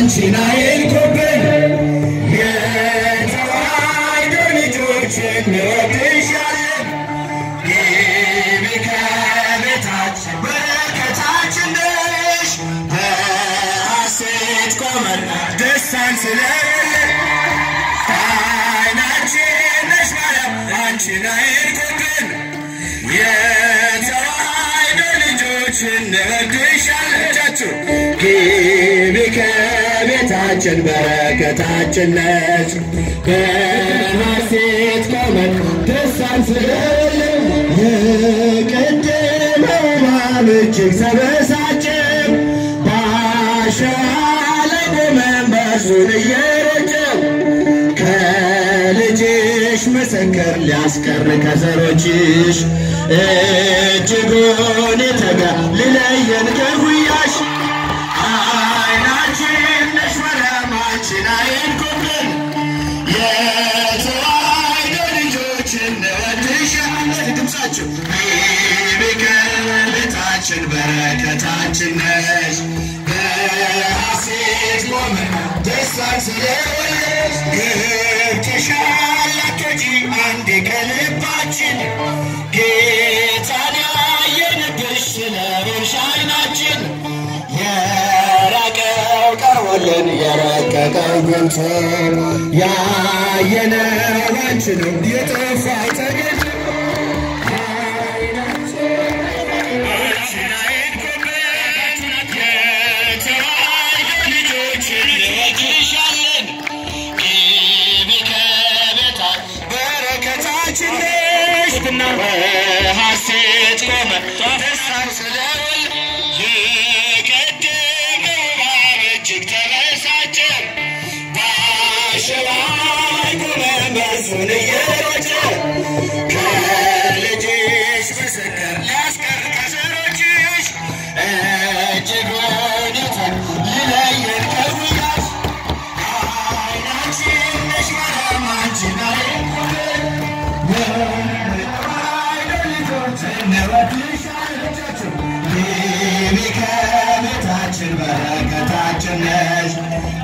አንቺን አይንኩብን የተዋሕዶ ልጆች እንወድሻለን። ግቢ ከቤታችን በረከታችን ነሽ። በሐሴት ቆመን ደስታን ስለሌለን አይናችን ነሽ ማርያም አንቺን አይንኩብን የተዋሕዶ ልጆች እንወድሻለን። እጃችሁ ግቢ ከቤታችን በረከታችን ነች። በሐሴት ቆመን ደስታን ስለሌለን የቀደመው እባብ እጅግ ተበሳጨ። በአሸዋ ላይ ቆመን በእርሱን እየረጨው ከልጅሽ ምስክር ሊያስቀር ከዘሮችሽ እጅጉን የተጋ ልለየን ከጉያሽ አይናችን ነሽ ማርያም አንቺን አይንኩብን የተዋሕዶ ልጆች እንወድሻለን። ድምፃችሁ ግቢ ከቤታችን በረከታችን ነሽ። በሐሴት ቆመን ደስታን ስለወለድሽ ገብተሻል አትወጪ አንዴ ከልባችን ጌታን ያየንብሽ ስለሆንሽ አይናችን የራቀው ቀርቦልን የረቀቀው ገልጾ ያየነው አንቺ ነው የጠፋው ተገኝ ሐሴት ቆመ ደስታን ስለወል የቀደመው እባብ እጅግ ተበሳጨ። በአሸዋ ቆመ መርዙን እየሮጨ ከልጅሽ ምስክር ሊያስቀር ከዘሮችሽ እጅጉን ይተን ይለየን ከጉያሽ አይናችን ነሽ ማርያም አንቺን አይንኩብን ግቢ ከቤታችን በረከታችን ነሽ።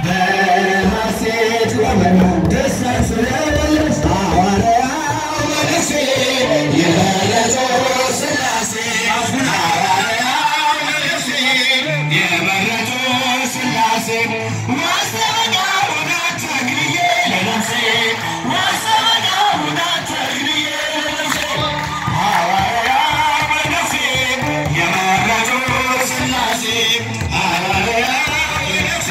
በሐሴት ቆመን ደስታን ስለወለድሽ ሐዋርያው በነፍሴ የመረጠው ሥላሴ ሐዋርያው በነፍሴ የመረጠው ሥላሴ ማስታወቂያውን አታግልዬ ለነፍሴ ማስታወቂያውን አታግልዬ ለነፍሴ ሐዋርያው በነፍሴ የመረጠው ሥላሴ ሐዋርያው በነፍሴ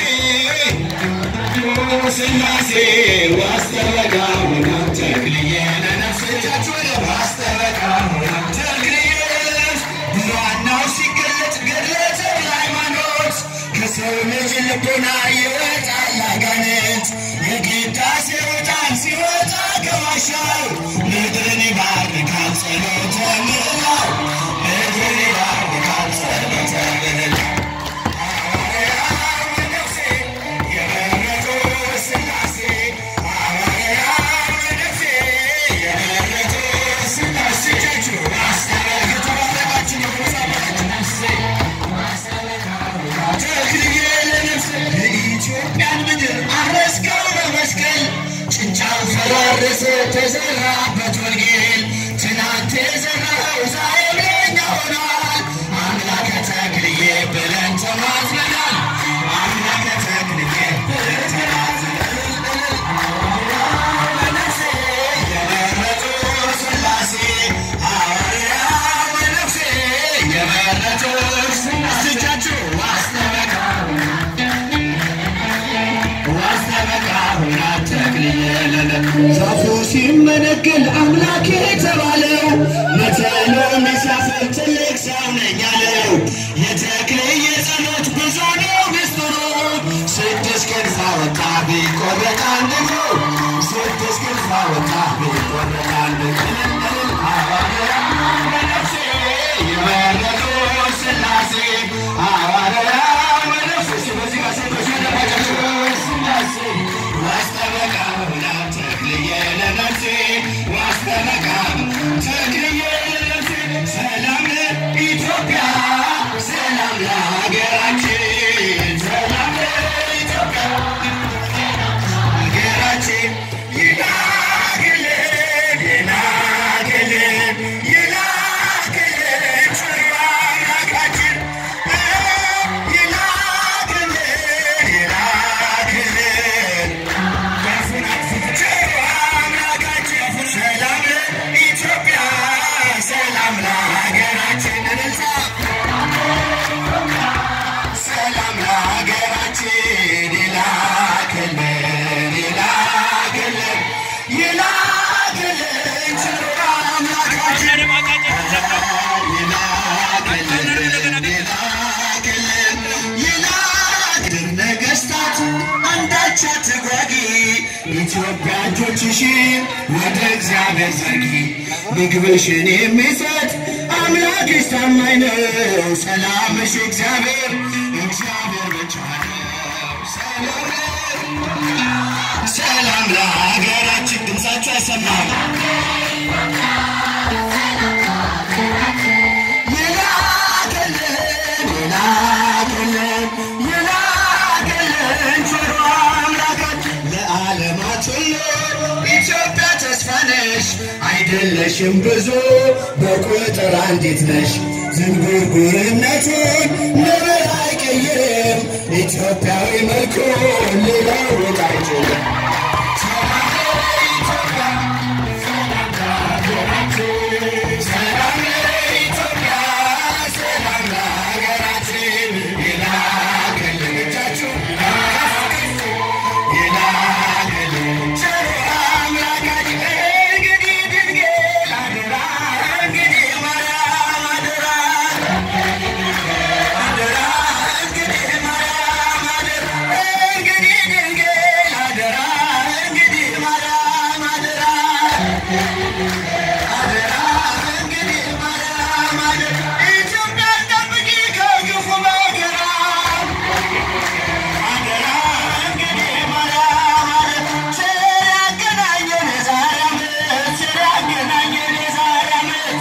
ሥላሴ ዋስተበቃ ሆና ተክልዬ ለነፍስ እጃችሁ ዋስተበቃ ሆና ተክልዬ ለነፍስ ዋናው ሲገለጥ ገድለ ተክለ ሃይማኖት ከሰው ልጅ ልቦና ይወጣል አጋንንት የቅዳሴው ዕጣን ሲወጣ ከዋሻው ምድርን ይባርካል ጸሎተ ምህላው ምድርን ይባርካል ጸሎተ ምህላው የኢትዮጵያን ምድር አረስከው በመስቀል ጭንጫው ፈራረሰ ተዘራበት ወንጌል ትናንት የዘራኸው ዛሬ ለኛ ሆኗል። አምላከ ተክልዬ ብለን ተማጽነናል። አምላከ ተክልዬ ብለን ተማጽነናል። በነፍሴ የመረጡ ሥላሴ ሐዋርያው በነፍሴ የመረጡ ሥላሴ እጃችሁ ዋስተበቃ ዋስተበቃ ሆና ተክልዬ ዛፉ ሲመነገል አምላክ የተባለው መተሎም ሲያፍር ትልቅ ሰው ነኝ አለው። የተክልዬ ጸሎት ብዙ ነው ምስጢሩ ስድስት ክንፍ አወጣ ቢቆረጥ አንድ እግሩ ስድስት ክንፍ አወጣ ቢቆረጥ አንድ እግሩ ሐዋርያው በነፍሴ የመረጡ ሥላሴ ሐዋርያው በነፍሴ በዚህ ጋር ሴቶች ያለባቸው ሥላሴ ዋስተበቃ ሆና ተክልዬ ለነፍሴ ዋስተበቃ ተክልዬ ለነፍሴ ሰላም ለኢትዮጵያ ሰላም ለሀገራችን ሰላም ለኢትዮጵያ ኢትዮጵያ እጆችሽን ወደ እግዚአብሔር ዘርጊ። ምግብሽን የሚሰጥ አምላክሽ ታማኝ ነው። ሰላምሽ እግዚአብሔር እግዚአብሔር ብቻ ነው። ሰላም ሰላም ለሀገራችን። ድምፃችሁ አይሰማም። ይላክልን ይላክልን ይላክልን ቸሩ አምላካችን ለዓለማት ሁሉ ኢትዮጵያ ተስፋ ነሽ። አይደለሽም ብዙ በቁጥር አንዲት ነሽ። ዝንጉርጉርነቱን ነብር አይቀይርም። ኢትዮጵያዊ መልኩን ሊለውጥ አይችልም። ሰላም ለኢትዮጵያ፣ ሰላም ለሀገራችን። ይላክልን እጃችሁ ይላክልን ቸሩ አምላካችን። እንግዲህ ድንግል አደራ፣ እንግዲህ ማርያም አደራ አደራ እንግዲህ ማርያም አደራ እንግዲህ ድንግል አደራ እንግዲህ ማርያም አደራ አደራ እንግዲህ ማርያም አደራ ኢትዮጵያን ጠብቂ ከክፉ መከራ አደራ እንግዲህ ማርያም አደራ ቸር ያገናኘን የዛሬ ዓመት ቸር ያገናኘን የዛሬ ዓመት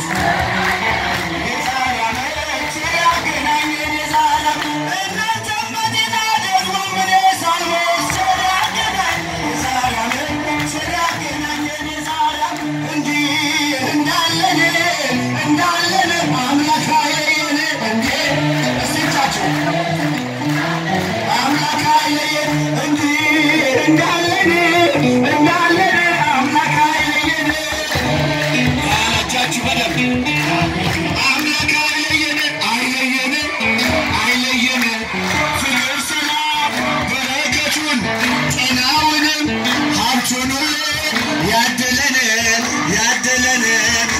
እንዳለን አምላክ አይለየን ያላቻችሁ በደንብ አምላክ አይለየን አይለየን አይለየን ፍቅር ሰላም በረከቱን ጤናውንም ሀብቱን ሁሉ ያድለን ያድለን